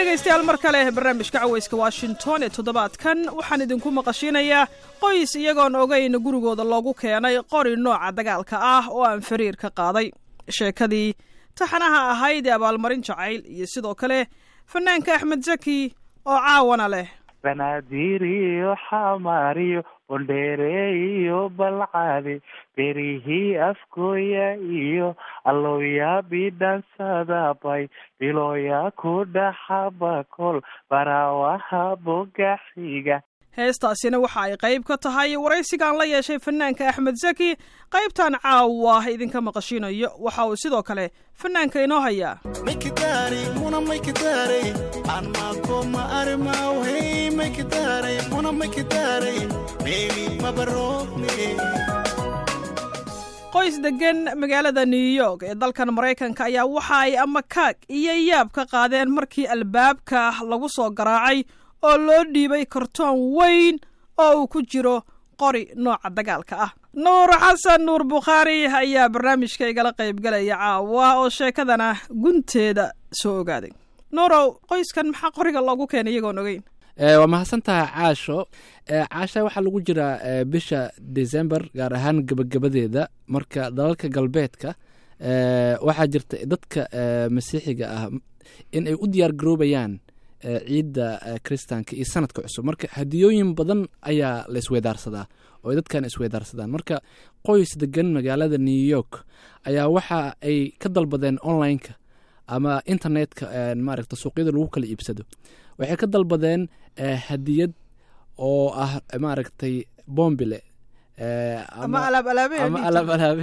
dhegaystayaal mar kale barnaamijka cawayska washington ee toddobaadkan waxaan idinku maqashiinayaa qoys iyagoon ogeyn gurigooda loogu keenay qori nooca dagaalka ah oo aan fariir ka qaaday sheekadii taxanaha ahayd ee abaalmarin jacayl iyo sidoo kale fanaanka axmed zaki oo caawana leh banaadir iyo xamaariyo bondheere iyo balcade berihii afkooya iyo allooya bidhansadabay bilooya ku dhaxabakol baraawaha bogaxiga heestaasina waxa ay qayb ka tahay waraysigaan la yeeshay fanaanka axmed zaki qaybtan caawa idinka maqashiinayo waxa uu sidoo kale fanaanka inoo hayaa maykidaaray muna maykidaaray anmaako ma arimawhey maykidaaray muna maykidaaray meeli mabarogne qoys deggan magaalada new york ee dalkan maraykanka ayaa waxa ay ama kaag iyo yaab ka qaadeen markii albaabka lagu soo garaacay oo loo dhiibay kartoon weyn oo uu ku jiro qori nooca dagaalka ah nuur xasan nuur bukhaari ayaa barnaamijka igala qaybgalaya caawa oo sheekadana gunteeda soo ogaaday nuurow qoyskan maxaa qoriga loogu keenay iyagoon ogeyn waa mahadsantaha caasho caasha waxaa lagu jiraa bisha december gaar ahaan gebagabadeeda marka dalalka galbeedka waxaa jirta dadka masiixiga ah in ay u diyaar garoobayaan ciidda kristaanka iyo sanadka cusub marka hadiyooyin badan ayaa la isweydaarsadaa oo ay dadkan isweydaarsadaan marka qoys degan magaalada new york ayaa waxa ay ka dalbadeen online-ka ama internetka maaragta suuqyada lagu kala iibsado waxay ka dalbadeen hadiyad oo ah maaragtay bombile ama alaab alaabe ama alaab alaabe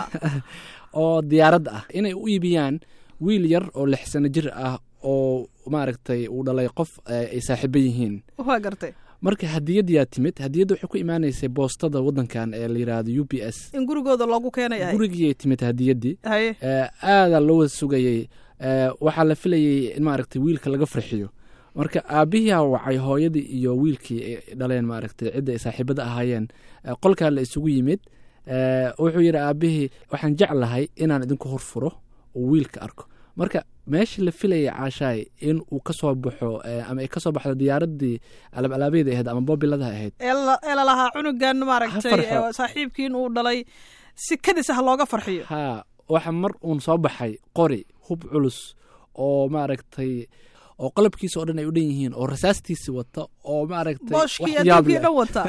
oo diyaarad ah inay u iibiyaan wiil yar oo lix sano jir ah oo maaragtay uu dhalay qof ay saaxiibo yihiin waa gartay marka hadiyadyaa timid hadiyadda waxay ku imaanaysay boostada waddankan ee la yidhaahdo u b s in gurigooda loogu keenay gurigiyay timid hadiyaddii haye aadaa loo wada sugayey waxaa la filayey in maaragtay wiilka laga farxiyo marka aabihiia wacay hooyadii iyo wiilkii ay dhaleen maaragtay cidda ay saaxiibada ahaayeen qolkaa la isugu yimid wuxuu yidhi aabihii waxaan jeclahay inaan idinku horfuro oo wiilka arko marka meeshii la filayay caashaay in uu ka soo baxo ama ay ka soo baxdo diyaaradii alaab alaabeeda ahayd ama boobiladaha ahayd ee lalahaa cunugan maaragtay farxo. saaxiibkii in uu dhalay si kadis ah looga farxiyo haa waxa mar uun soo baxay qori hub culus oo maaragtay oo qalabkiisa oo dhan ay u dhan yihiin oo rasaastiisi wata oo maaragtay booshkii wax yaab adduunkii leh dhan wata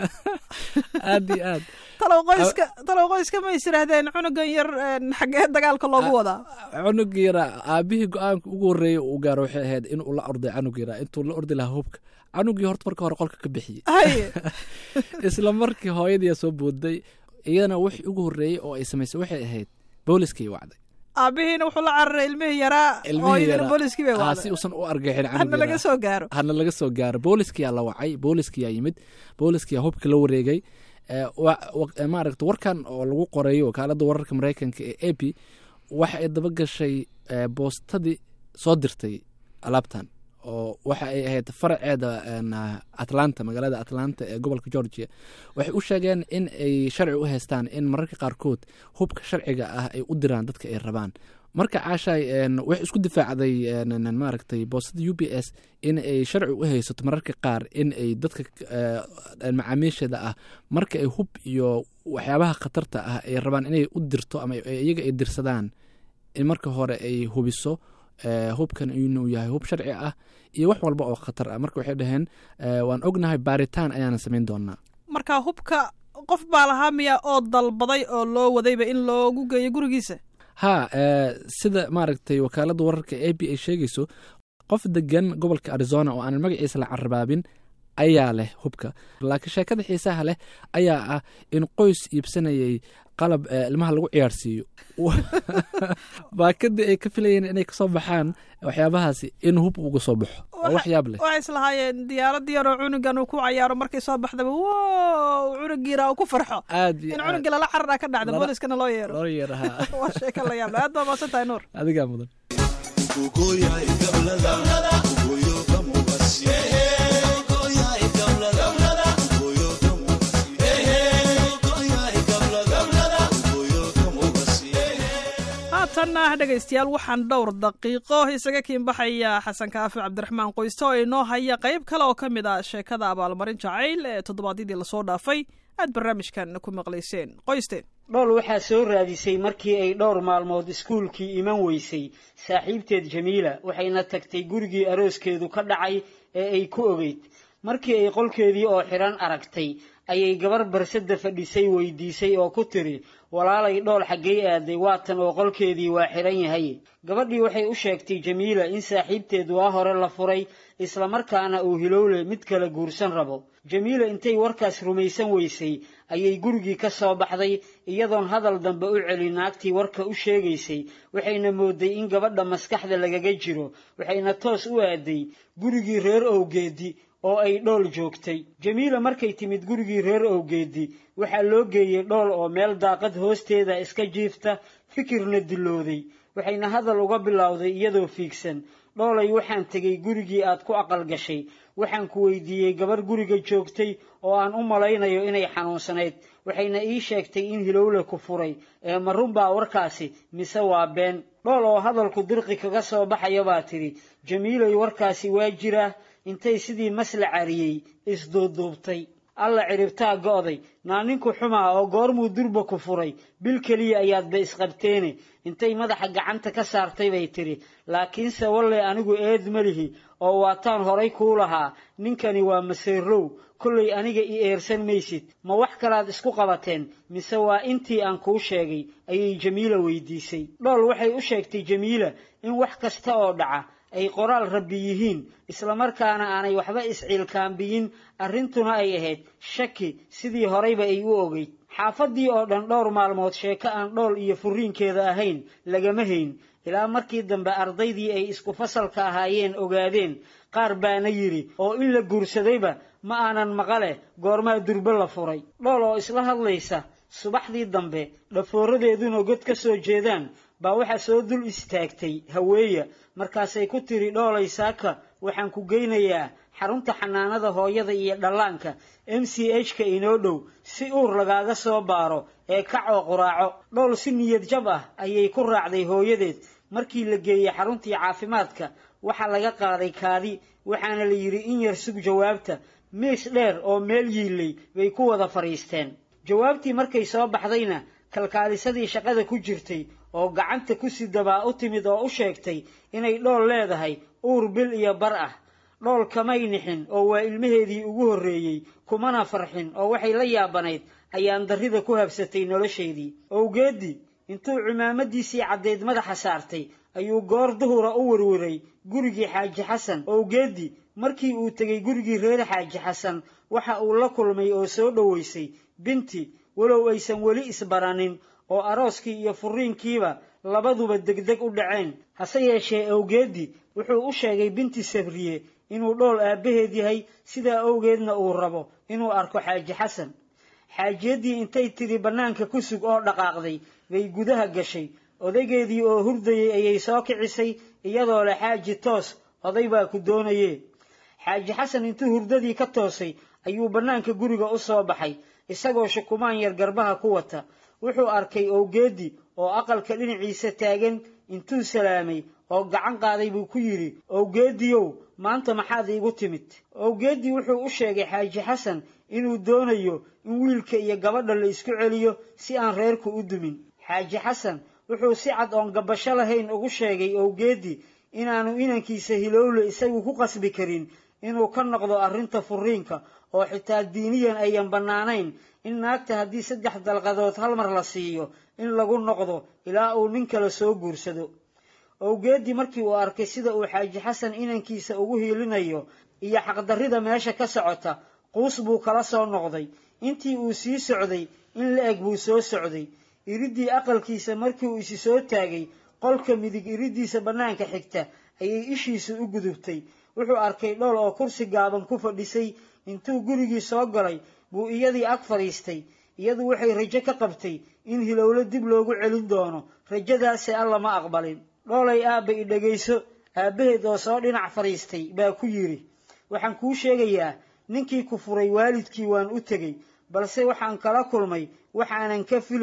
aad iyo aad talow qoyska talow qoyska ma is yidhaahdeen cunugan yar een, xaggee dagaalka loogu wadaa cunug yara aabihii go-aanka ugu horreeyay uu gaaro waxay ahayd inuu la orday canug yara intuu la ordi lahaa hubka canugii horta marka hore qolka ka bixiyey haye isla markii hooyadii soo booday iyadana wixii ugu horreeyey oo ay samaysay waxay ahayd booliskay wacday aabihiina wuxuu la cararay ilmihii yaraa Ilmihii hooyadiina yaraa. booliskii bay Aa, si wacday uusan u argixin canug hadna laga yara. soo gaaro hana laga soo gaaro booliskiyaa la wacay booliskiyaa yimid booliskiyaa hubka la wareegay Eh, wa- wa- eh, maaragta warkan oo lagu qoreeyo wakaalada wararka mareykanka ee a p waxa ay daba gashay eh, boostadii soo dirtay alaabtan oo waxa ay ahayd faraceeda een, ah, atlanta magaalada atlanta ee gobolka georgia waxay u sheegeen in ay sharci u haystaan in mararka qaarkood hubka sharciga ah ay u diraan dadka ay rabaan marka caashaay een, waxay isku difaacday een, een, maaragtay boostada u b s in ay sharci u haysato mararka qaar in ay dadka eh, macaamiisheeda ah marka ay hub iyo waxyaabaha khatarta ah ay rabaan inay u dirto ama ay- iyaga ay dirsadaan in marka hore ay hubiso eh, hubkan inuu yahay hub sharci ah iyo wax walba oo khatar ah marka waxay dhaheen eh, waan ognahay baaritaan ayaana samayn doonaa marka hubka qof baa lahaa miya oo dalbaday oo loo wadayba in loogu geeyo gurigiisa ha eh, sida maaragtay wakaalada wararka a b ay sheegayso qof degan gobolka arizona oo aanan magaciisa la carabaabin ayaa leh hubka laakiin sheekada xiisaha leh ayaa ah in qoys iibsanayay qalab eh, ilmaha lagu ciyaarsiiyo baakadii ay ka filayeen inay kasoo baxaan waxyaabahaasi in hub uga soo baxo oo wax yaab leh waxay islahaayeen diyaaradii yaroo cunugan uu ku cayaaro markay soo baxdaba wow cunugiira uu ku farxo aad iyo in aad cunugii lala cararaa ka dhacda Lala- booliskana loo yeero loo yeeraha waa sheeko la yaab leh aad baa maasan tahay nuur adigaa mudan Ugoyahay gablada, ugoyo kamugasi. Ugoyahay gablada, ugoyo kamugasi. Ugoyahay gablada, ugoyo kamugasi. haatanna dhegaystayaal waxaan dhowr daqiiqo isaga kiinbaxaya xasan kaafi cabdiraxmaan qoyste oo inoo haya qayb kale oo ka mid ah sheekada abaalmarin jacayl ee toddobaadyadii lasoo dhaafay aad barnaamijkan ku maqlayseen qoyste dhool waxaa soo raadisay markii ay dhowr maalmood iskuulkii iman weysay saaxiibteed jamiila waxayna tagtay gurigii arooskeedu ka dhacay ee ay ku ogeyd markii ay qolkeedii oo xidhan aragtay ayay gabar barsada fadhisay weydiisay oo ku tiri walaalay dhool xaggay aaday waatan oo qolkeedii waa xidhan yahay gabadhii waxay u sheegtay jamiila in saaxiibteed waa hore la furay islamarkaana uu hilowle mid kale guursan rabo jamiila intay warkaas rumaysan weysay ayay gurigii ka soo baxday iyadoon hadal dambe u celin naagtii warka u sheegaysay waxayna mooday in gabadha maskaxda lagaga jiro waxayna toos u aaday gurigii reer owgeedi oo ay dhool joogtay jamiila markay timid gurigii reer owgeedi waxaa loo geeyey dhool oo meel daaqad hoosteeda iska jiifta fikirna dillooday waxayna hadal uga bilowday iyadoo fiigsan dhoolay waxaan tegey gurigii aad ku aqal gashay waxaan ku weydiiyey gabarh guriga joogtay oo aan u malaynayo inay xanuunsanayd waxayna ii sheegtay in hilowle ku furay ee ma runbaa warkaasi mise waa been dhool oo hadalku dirqi kaga soo baxaya baa tidhi jamiilay warkaasi waa jiraa intay sidii masla cariyey isduuduubtay alla ciribtaa go'day naaninku xumaa oo goormuu durba ku furay bil keliya ayaadba isqabteene intay madaxa gacanta ka saartay bay tidhi laakiinse walle anigu eed ma lihi oo waataan horay kuu lahaa ninkani waa maseerow kollay aniga i eersan maysid ma wax kalaad isku qabateen mise waa intii aan kuu sheegay ayay jamiila weydiisay dhool waxay u sheegtay jamiila in wax kasta oo dhaca ay qoraal rabbi yihiin islamarkaana aanay waxba isciilkaambiyin arrintuna ay ahayd shaki sidii horeyba ay u ogeyd xaafaddii oo dhan dhowr maalmood sheeko aan dhool iyo furiinkeeda ahayn lagama hayn ilaa markii dambe ardaydii ay isku fasalka ahaayeen ogaadeen qaar baana yidhi oo in la guursadayba ma aanan maqale goormaa durbe la furay dhool oo isla hadlaysa subaxdii dambe dhafooradeeduna god ka soo jeedaan baa waxaa soo dul istaagtay haweeya markaasay ku tiri dhoolay saaka waxaan ku geynayaa xarunta xanaanada hooyada iyo dhallaanka m c h ka inoo dhow si uur lagaaga soo baaro ee kac oo quraaco dhool si niyad jab ah ayay ku raacday hooyadeed markii la geeyey xaruntii caafimaadka waxaa laga qaaday kaadi waxaana la yidhi in yar sug jawaabta miis dheer oo meel yiilay bay ku wada fadhiisteen jawaabtii markay soo baxdayna kalkaalisadii shaqada ku jirtay oo gacanta ku sidabaa u timid oo u sheegtay inay dhool leedahay uur bil iyo bar ah dhool kamay nixin oo waa ilmaheedii ugu horreeyey kumana farxin oo waxay la yaabanayd ayaan darrida ku habsatay nolosheedii owgeeddii intuu cimaamadiisii caddeyd madaxa saartay ayuu goor duhura u werweray gurigii xaaji xasan owgeeddii markii uu tegey gurigii reer xaaji xasan waxa uu la kulmay oo soo dhowaysay binti walow aysan weli isbaranin oo arooskii iyo furiinkiiba labaduba degdeg u dhaceen hase yeeshee awgeeddii wuxuu u sheegay binti sabriye inuu dhool aabbaheed yahay sidaa awgeedna uu rabo inuu arko xaaji xasan xaajiyaddii intay tidhi bannaanka ku sug oo dhaqaaqday bay gudaha gashay odaygeedii oo hurdayey ayay soo kicisay iyadoo leh xaaji toos oday baa ku doonayee xaaji xasan intuu hurdadii ka toosay ayuu bannaanka guriga u soo baxay isagoo shukumaan yar garbaha ku wata wuxuu arkay owgeeddii oo aqalka dhinaciisa taagan intuu salaamay oo gacan qaaday buu ku yidhi owgeeddiyow maanta maxaad iigu timid owgeeddii wuxuu u sheegay xaaji xasan inuu doonayo in wiilka iyo gabadha la isku celiyo si aan reerku u dumin xaaji xasan wuxuu si cad oon gabasho lahayn ugu sheegay owgeeddii inaanu inankiisa hilowle isagu ku qasbi karin inuu ka noqdo arrinta furiinka oo xitaa diiniyan ayan bannaanayn in naagta haddii saddex dalqadood hal mar la siiyo in lagu noqdo ilaa uu nin kale soo guursado owgeeddii markii uu arkay sida uu xaaji xasan inankiisa ugu hiilinayo iyo xaqdarrida meesha ka socota quus buu kala soo noqday intii uu sii socday in la eg buu soo socday iriddii aqalkiisa markii uu isi soo taagay qolka midig iriddiisa bannaanka xigta ayay ishiisu u gudubtay wuxuu arkay dhool oo kursi gaaban ku fadhisay intuu gurigii soo galay buu iyadii ag fadhiistay iyadu waxay rajo ka qabtay in hilowlo dib loogu celin doono rajadaase alla ma aqbalin dhoolay aabba i dhegayso aabbaheed oo soo dhinac fadhiistay baa ku yidhi waxaan kuu sheegayaa ninkii ku furay waalidkii waan u tegey balse waxaan kala kulmay waxaanan ka filayn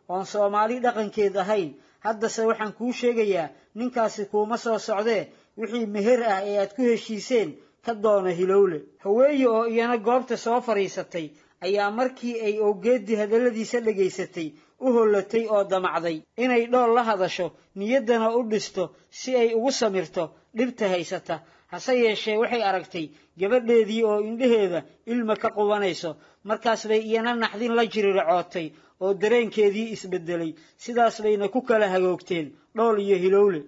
oon soomaali dhaqankeed ahayn haddase waxaan kuu sheegayaa ninkaasi kuuma soo socdee wixii meher ah ee aad ku heshiiseen ka doona hilowle haweeye oo iyana goobta soo fadhiisatay ayaa markii ay owgeeddii hadalladiisa dhegaysatay u hollatay oo damacday inay dhool la hadasho niyaddana u dhisto si ay ugu samirto dhibta haysata hase yeeshee waxay aragtay gabadheedii oo indhaheeda ilma ka qubanayso markaas bay iyana naxdin la jiriracootay oo dareenkeedii isbeddelay sidaas bayna ku kala hagoogteen dhool iyo hilowle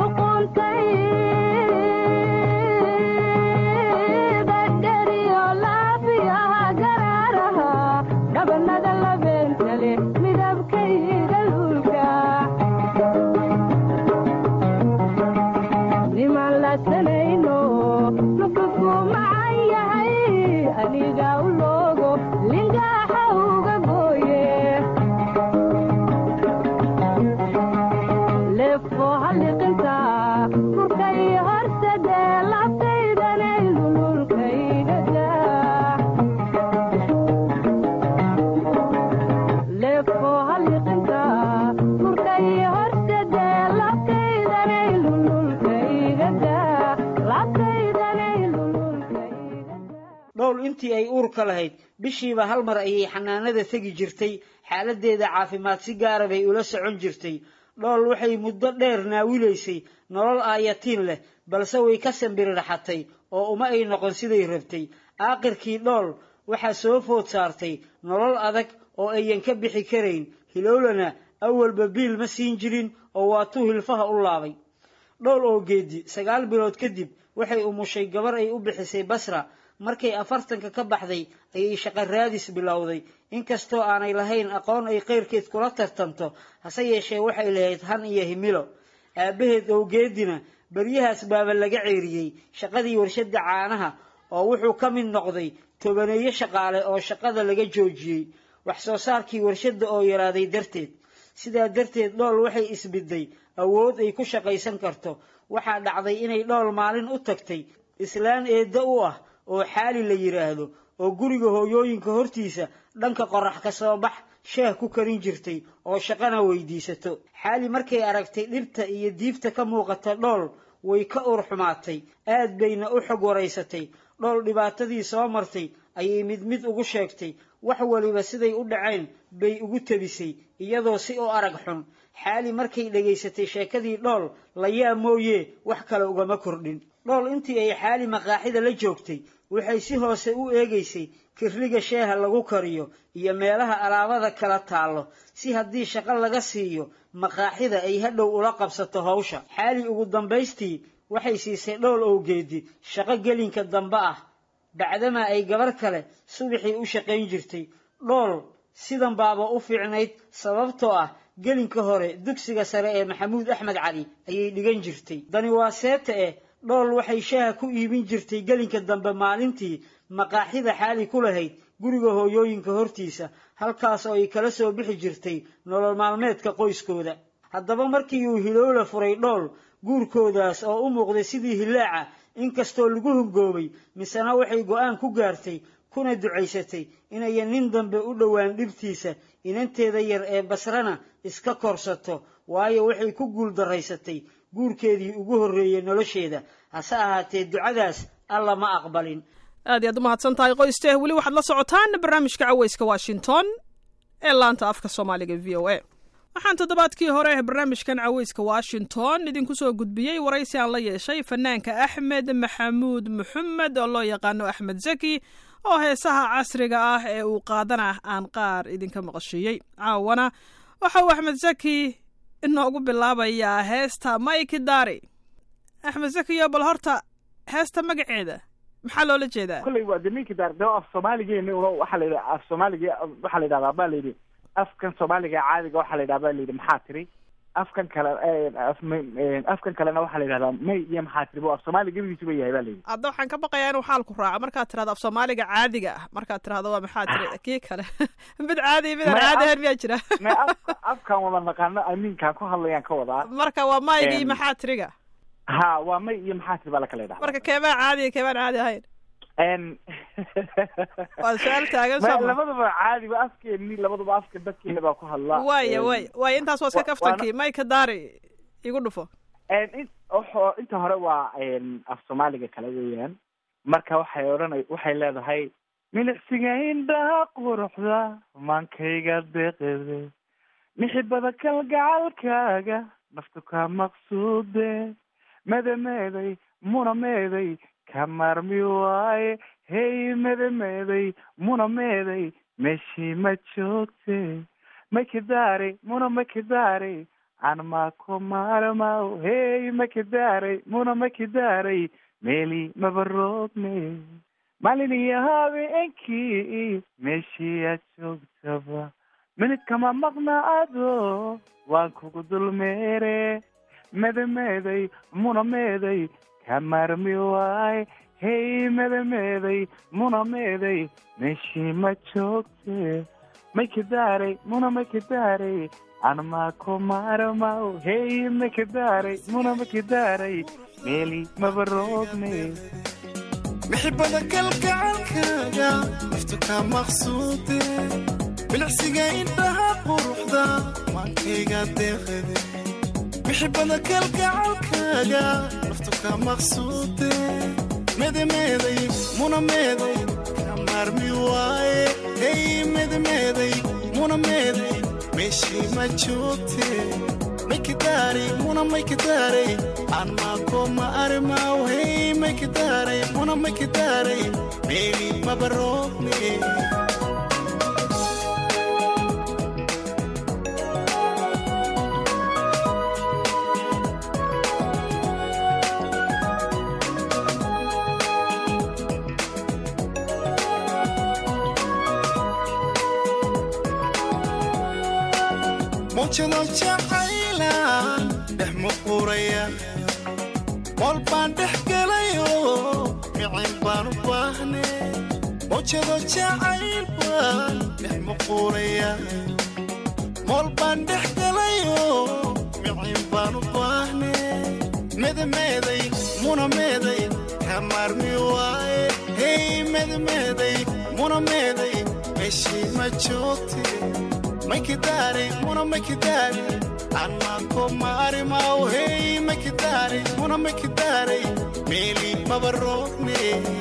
dhowl intii ay uurka lahayd bishiiba hal mar ayay xanaanada tegi jirtay xaaladdeeda caafimaad si gaara bay ula socon jirtay dhool waxay muddo dheer naawilaysay nolol aayatiin leh balse way ka sambiriraxatay oo uma ay noqon siday rabtay aakhirkii dhool waxaa soo food saartay nolol adag oo ayan ka bixi karayn hilowlana awalba biil ma siin jirin oo waatuu hilfaha u laabay dhowl oo geedi sagaal bilood kadib waxay umushay gabar ay u bixisay basra markay afartanka ka baxday ayay shaqo raadis bilowday inkastoo aanay lahayn aqoon ay keyrkeed kula tartanto hase yeeshee waxay lahayd han iyo himilo aabbaheed owgeedina beryahaas baaba laga ceeriyey shaqadii warshadda caanaha oo wuxuu ka mid noqday tobaneeyo shaqaale oo shaqada laga joojiyey wax soo saarkii warshadda oo yaraaday darteed sidaa darteed dhool waxay isbidday awood ay ku shaqaysan karto waxaa dhacday inay dhool maalin u tagtay islaan eedda u ah oo xaali la yidhaahdo oo guriga hooyooyinka hortiisa dhanka qorax ka soo bax sheeh ku karin jirtay oo shaqana weydiisato xaali markay aragtay dhibta iyo diifta ka muuqata dhool way ka ur xumaatay aad bayna u xog waraysatay dhool dhibaatadii soo martay ayay mid mid ugu sheegtay wax waliba siday u dhaceen bay ugu tebisay iyadoo si u arag xun xaali markay dhegaysatay sheekadii dhool layaa mooyee wax kale ugama kordhin dhool intii ay xaali maqaaxida la joogtay waxay si hoose u eegaysay kirliga sheeha lagu kariyo iyo meelaha alaabada kala taallo si haddii shaqo laga siiyo maqaaxida ay hadhow ula qabsato hawsha xaali ugu dambaystii waxay siisay dhowl owgeedi shaqo gelinka dambe ah bacdamaa ay gabar kale subaxii u shaqayn jirtay dhool sidan baaba u fiicnayd sababtoo ah gelinka hore dugsiga sare ee maxamuud axmed cali ayay dhigan jirtay dani waa seeta eh dhool waxay shaaha ku iibin jirtay gelinka dambe maalintii maqaaxida xaali ku lahayd guriga hooyooyinka hortiisa halkaas oo ay kala soo bixi jirtay nolol maalmeedka qoyskooda haddaba markii uu hilowla furay dhool guurkoodaas oo u muuqday sidii hilaaca inkastoo lagu hungoobay misena waxay go'aan ku gaartay kuna ducaysatay inayan nin dambe u dhowaan dhibtiisa inanteeda yar ee basrana iska korsato waayo waxay ku guul daraysatay guurkeedii ugu horreeyey nolosheeda hase ahaatee ducadaas alla ma aqbalin aad iyaad u mahadsan tahay qoyste weli waxaad la socotaan barnaamijka caweyska washington ee laanta afka soomaaliga v o a waxaan toddobaadkii hore barnaamijkan caweyska washington idinku soo gudbiyey waraysi aan la yeeshay fanaanka axmed maxamuud maxamed oo loo yaqaano axmed zaki oo heesaha casriga ah ee uu qaadana aan qaar idinka maqashiiyey caawana waxa uu axmed zaki inoogu bilaabayaa heesta maiki dari axmed zakiyo bal horta heesta magaceeda maxaa loola jeedaa kolley waa de ninki daar de af soomaaligeena una waxaa la yidhaha af soomaaliga waxaa la yidhahdaa baa la yidhi afkan soomaaliga caadiga waxaa la yidhaha baa la yidhi maxaa tiri afkan kale af afkan kalena waxaa la yidhahdaa may iyo maxaa tiri bu af soomaaliga gebigiisu ba yahay ba la yidhi hadda waxaan ka baqayaa inuu xaalku raaco markaad tirahdo af soomaaliga caadiga ah markaad tirahdo waa maxaa tiri kii kale mid caadi mid aan May caadi af- ahayn miyaa jira may afka afkan wada naqaano aminkaan ku hadlayaan ka wadaa marka waa maygii Em, maxaa tiriga ha waa may iyo maxaa tiri baa la kala yidhahdaa marka keebaa caadiga keebaan caadi ahayn En- waa su-aal taagan Ma- sooma labaduba caadi ba afkeeni labaduba afka dadkeena baa ku hadla waaya En, waaya waaya intaas waa iska wa- kaftankii mayka daari igu dhufo en, in- wuxuu- inta hore waa en, af soomaaliga kale weeyaan marka waxay odhanay waxay leedahay milicsiga indhaha quruxda maankayga deeqede mixibada kalgacalkaaga naftu ka maqsuude medemeeday muna meeday ka maarmi waaye hey medemeeday muna meeday meeshii ma joogte makidaare muna makidaare anmako maalmaw hey makidaare muna makidaare meeli mabaroogne maalin iyo habeenkii meeshii aad joogtaba minid kama maqnaado waan kugu dulmeere medemeeday muna meeday ka maarmi waaye hey medemeeday muna meeday meeshii ma joogte maykidaaray muna maykidaaray anmako maarmaw hey maykidaaray muna maykidaaray meeli mabaroogne mixibada kalgacalkaaga naftu ka maqsuude bilicsiga indhaha quruxda maankayga deeqade mixibada kalgacalkaaga naftu ka maqsuude medemeeday muna meeday ka maarmi waaye hey medemeeday muna meeday meeshii ma joogte maykidaaray muna maykidaaray anmako ma arimaw hey maykidaaray muna maykidaaray meeli mabaroogne mawjado jacaylaan dhex muquuraya mool baan dhex gelayo micin baan u baahne mawjado jacayl baan dhex muquuraya mool baan dhex gelayo micin baan u baahne medemeeday muna meeday ka maarmi waaye hey medemeeday muna meeday meeshii ma joogte maykidaaray muna maykidaaray anmako maarimaw hey maykidaaray muna maykidaaray meeli mabaroogne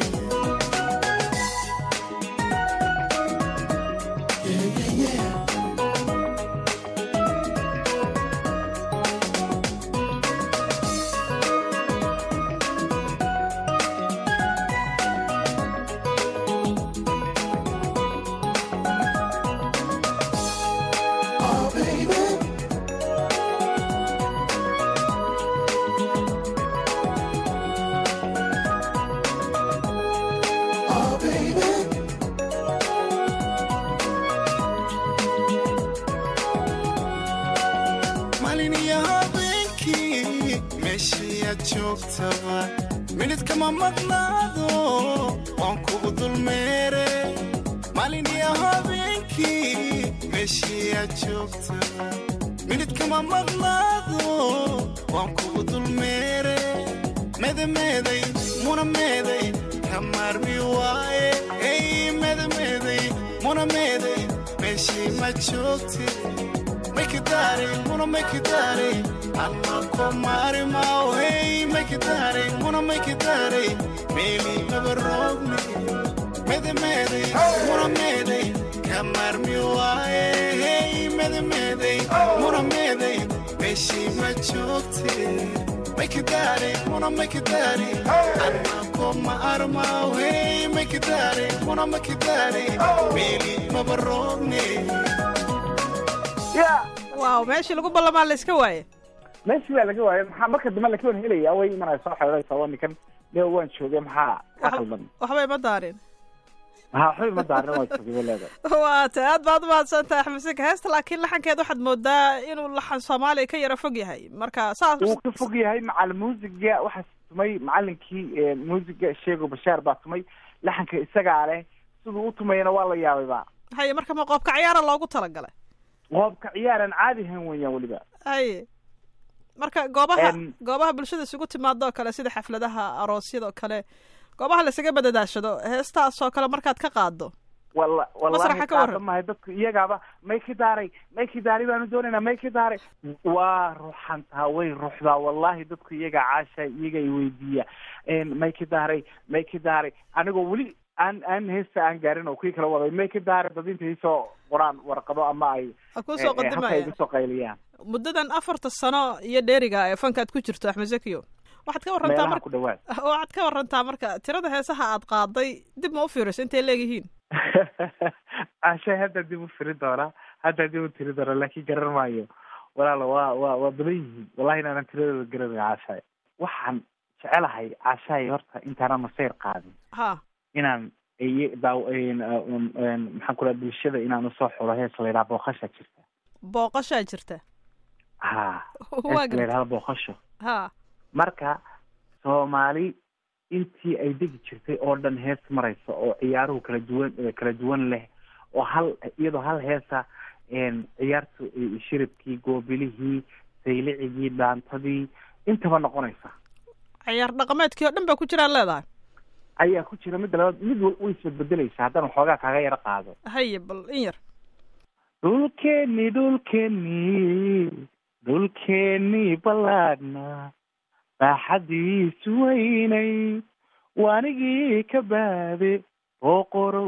maalin iyo habeenkii meeshii aad joogtaba minid kama maqnaado waan kugu dulmeere maalin iyo habeenkii meeshii aad joogtaba minid kama maqnaado waan kugu dulmeere medemeeday muna meeday ka maarmi waaye hey medemeeday muna meeday meeshii ma joogte maykidaaray muna maykidaaray anmako maarimaw hey maykidaaray muna maykidaaray meeli mabaroogne medemeeday muna meeday ka maarmi waaye hey medemeeday muna meeday meeshii ma joogte maykidaaray muna maykidaaray anmako maarmaw hey maykidaaray muna maykidaaray meeli mabaroogne ya waaw meeshii lagu ballamaa la iska waaye meeshii baa laga waayay maxaa marka dambe laki wan helaya way imanaya soo xeeraysa waa ninkan ne waan joogay maxaa ka Wax- khaldan waxbay ma daarin maxaa xuli ma daarin waa joogay bay leedahay waa ta aad baad umahadsan tahay axmed sika heesta laakiin laxankeed waxaad moodaa inuu laxan soomaaliya ka yara fog yahay marka saas wuu ka fog yahay macal muusiga waxaa tumay macalinkii muusiga sheego bashaar baa tumay laxanka isagaa leh siduu u tumayana waa la yaabayba haye marka ma qoobka ciyaara loogu talagalay qoobka ciyaaran caadi ahan weeyaan weliba haye marka goobaha Em, goobaha bulshada isugu timaado oo kale sida xafladaha aroosyada oo kale goobaha laysaga badadaashado heestaasoo kale markaad ka qaado wala Masraxa wallahi ka waran. qaada maayo dadku iyagaaba may ki daaray may ki daari baanu doonaynaa may ki daaray waa ruxantaa way ruxdaa wallahi dadku iyaga caasha iyaga i weydiiya may ki daaray may ki daaray anigoo weli aan aan heesta aan gaarin oo kii kala waday may ki daaray dad inta isoo qoraan warqado ama ay a kuu eh, soo eh, halka qadimaya igu soo qayliyaan muddadan afarta sano iyo dheeriga ee fankaad ku jirto axmed zakiyo waxaad ka warantaa meelaha marka ku dhawaad waxaad ka warantaa marka tirada heesaha aad qaaday dib ma u fiiriso intay leeyihiin caasha hadda dib u firi doonaa hadda dib u tiri doonaa laakiin garan maayo walaalo waa waa waa badan yihiin wallahi inaanan tiradooda garanay caashaay waxaan jecelahay caashaay horta intaanan masayr qaadin ha inaan iy- daaw een, um, een, maxaan ku dhaha bulshada inaan usoo xulo hees la yidhaha booqasha jirta booqashaa jirta ha waa hees la garta yidhahda booqasho ha marka soomaali intii ay degi jirtay oo dhan hees maraysa oo ciyaaruhu kala duwan eh, kala duwan leh oo hal iyadoo hal heesa een, ciyaartu eh, shiribkii goobilihii saylicigii dhaantadii intaba noqonaysa ciyaar dhaqameedkii oo dhan baa ku jiraan leedahay ayaa ku jira midda labaad mid wal way isbedbedelaysa haddaan waxoogaa kaaga yaro qaado haye bal in yar dhulkeeni dhulkeeni dhulkeeni ballaadhna baaxadiisu weynay waanigii ka baade booqorow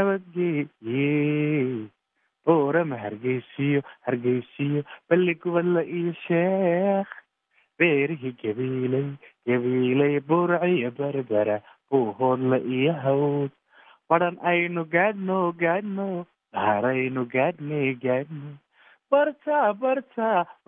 inabadgeeye boorama hargeysiyo hargeysiyo balli gubadla iyo sheekh beerihii gabiilay gabiilay burciyo berbera buuhoodla iyo hawd badhan aynu gaadhno gaadhno dhaaraynu gaadhnay gaadhno barta barta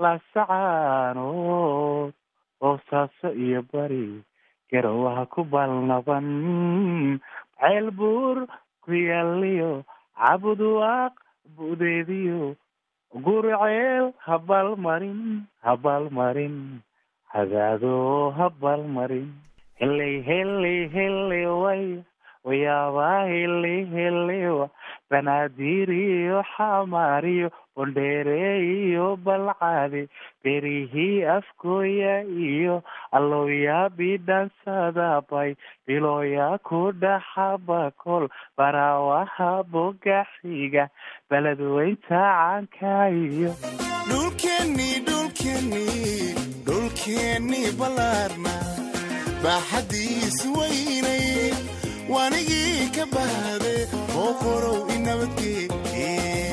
laasacaanood boosaaso iyo bari garowaha ku balnaban ceel buur ku yaaliyo cabudwaaq budeediyo gurceel habaalmarin habaalmarin hadaado habaalmarin heley heley heley way wayaabaa heley helewa banaadir iyo xamaariyo bondheere iyo balcade berihii afkooya iyo allooya bidhansadabay bilooya ku dhaxabakol baraawaha bogaxiga beledweynta caanka iyo dhulkeennii dhulkeennii dhulkeennii ballaarna baaxaddiisu weynay waanigii ka bahde oo qorow inabadgeeye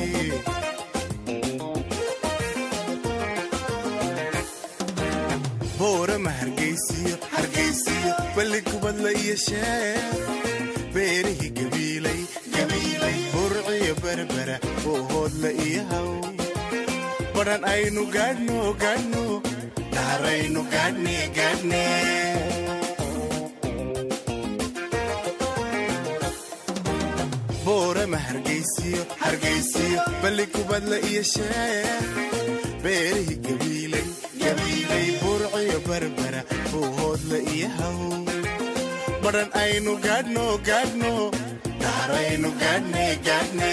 boorama hargeysiyo hargeysiyo balli kubadla iyo sheer beerihii gabiilay gabiilay burciyo berbera boohoodla iyo haw badhan aynu gaadhno gaadhno dhaaraynu gaadhne gaadhne boorama hargeysiyo hargeysiyo balli kubadla iyo sheer beerihii gabiilay gabiilay burciyo berbera buuhoodla iyo haw badhan aynu gaadhno gaadhno dhaaraynu gaadhne gaadhne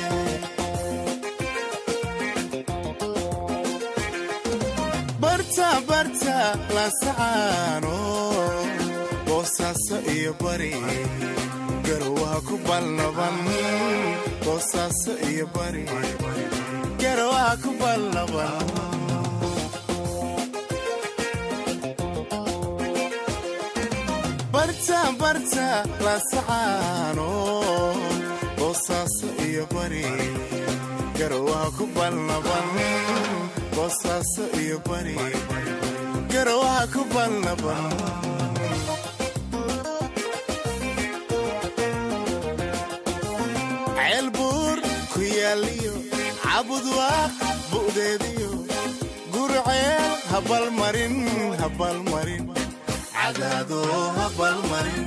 barta barta laasacaano boosaaso iyo bari garowaha ku balnaban boosaaso iyo bari garowaha ku balnaban barta barta laasacaano boosaaso iyo bari garowaha ku balnaban boosaaso iyo bari garowaha ku balnaban ceel buur ku yaaliyo cabudwaaq bu'deediyo gurceel habalmarin habalmarin cadaado habalmarin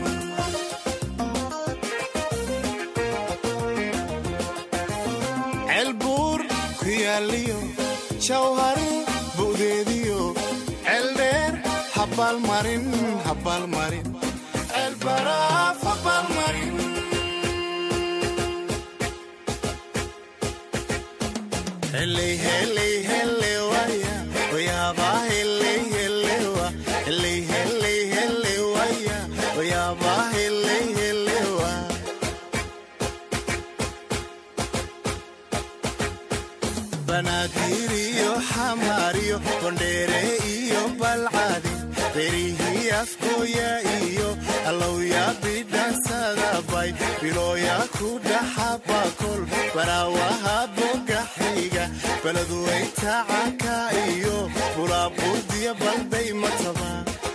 ceel buur ku yaaliyo jawhari bu'deediyo ceel dheer habalmarin habalmarin ceel baraaf habalmarin heley heley hele waya wayaaba heley hele wa heley heley hele waya wayaaba hele banaadir iyo xamaariyo bondheere iyo balcadi berihii afkooya iyo allowya bidhansadabay bilooya ku dhaxabakol baraawaha bogaxiga beledweytacaka iyo bulaabuurdiya balday mataba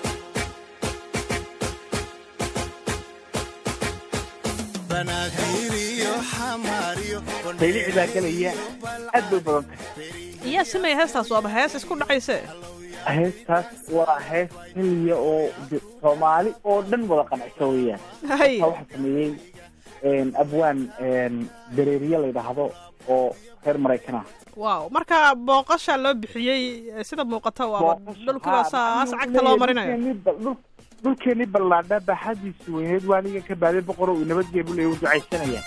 banaadir iyo xamaariyo saylici baa gelaya aad bay badan tahay iyaa sameeya heestaas waaba hees isku dhacayse heestaas waa hees keliya oo de- soomaali oo dhan wada qanacsa weeyaan hay taa waxaa sameeyey abwaan dareeriye la yidhaahdo oo reer maraykan ah waaw marka booqasha loo bixiyey eh, sida muuqata waaba dhulkiba saas cagta loo marinayo dhulkeenii ballaadha baaxadiisu weyneed waaniga ka baaday boqoro uu nabadgee buu leeyahay u ducaysanaya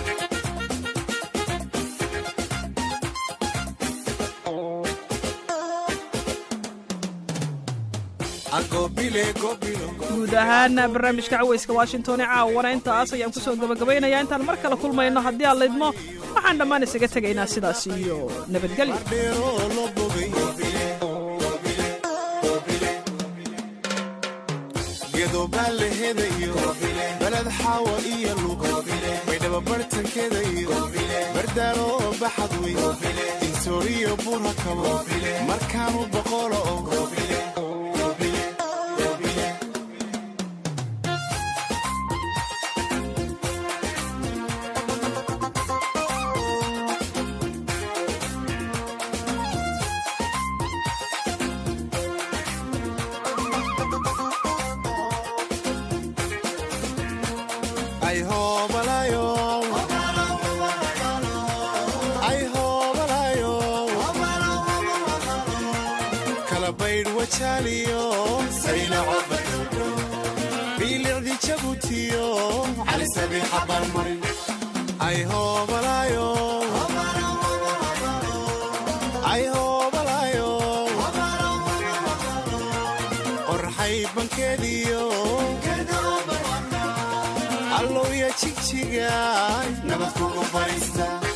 agobile gobilo guud ahaan barnaamijka caweyska washington ee caawana intaas ayaan kusoo gabagabaynayaa intaan mar kale kulmayno haddii aan laydmo waxaan dhammaan isaga tegaynaa sidaas iyo nabadgelyo dheeroo loo bogay gedobaa la hedayo beled xaawa iyo lug maydhaba bartankeeda iyo bardaalo oo baxad wey insooriyo bura kabo markaanu boqolo oo ay hoobalayo ay hoobalayo kala baydh wajaaliyo biilicdi jabutiyo calisabiixa barmarin ay hoobalayo ay hoobalayo qorxay bankeediyo allowya jigjiga nabad kugu fadhiista